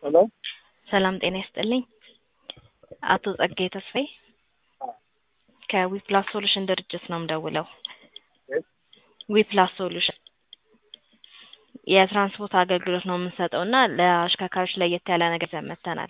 ሄሎ ሰላም ጤና ይስጥልኝ። አቶ ጸጋዬ ተስፋዬ ከዊፕላስ ሶሉሽን ድርጅት ነው የምደውለው። ዊፕላስ ሶሉሽን የትራንስፖርት አገልግሎት ነው የምንሰጠው እና ለአሽከርካሪዎች ለየት ያለ ነገር ይዘን መጥተናል።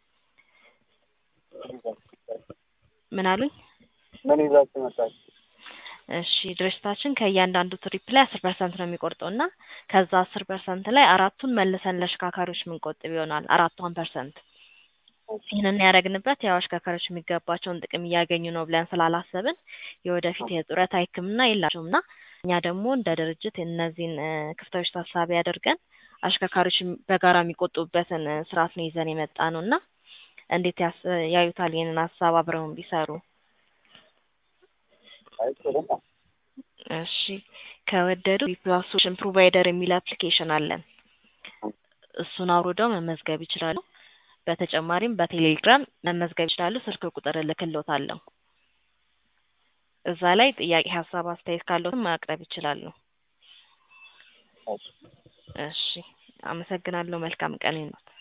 ምን አሉኝ? ምን ይዛችሁ መጣችሁ? እሺ ድርጅታችን ከእያንዳንዱ ትሪፕ ላይ አስር ፐርሰንት ነው የሚቆርጠው እና ከዛ አስር ፐርሰንት ላይ አራቱን መልሰን ለአሽከርካሪዎች የምንቆጥብ ይሆናል አራቷን ፐርሰንት ይህንን ያደረግንበት ያው አሽከርካሪዎች የሚገባቸውን ጥቅም እያገኙ ነው ብለን ስላላሰብን የወደፊት የጡረታ ሕክምና የላቸውም እና እኛ ደግሞ እንደ ድርጅት እነዚህን ክፍተቶች ታሳቢ አድርገን አሽከርካሪዎች በጋራ የሚቆጥቡበትን ስርዓት ነው ይዘን የመጣ ነው እና እንዴት ያስ- ያዩታል ይህንን ሀሳብ አብረውን ቢሰሩ? አይ ጥሩ ነው። እሺ ከወደዱ ዊፕላስ ሶሉሽን ፕሮቫይደር የሚል አፕሊኬሽን አለን። እሱን አውርደው መመዝገብ ይችላሉ። በተጨማሪም በቴሌግራም መመዝገብ ይችላሉ። ስልክ ቁጥር እልክልዎታለሁ። እዛ ላይ ጥያቄ፣ ሀሳብ፣ አስተያየት ካለዎትም ማቅረብ ይችላሉ። እሺ። እሺ አመሰግናለሁ። መልካም ቀን ይሁንልዎት።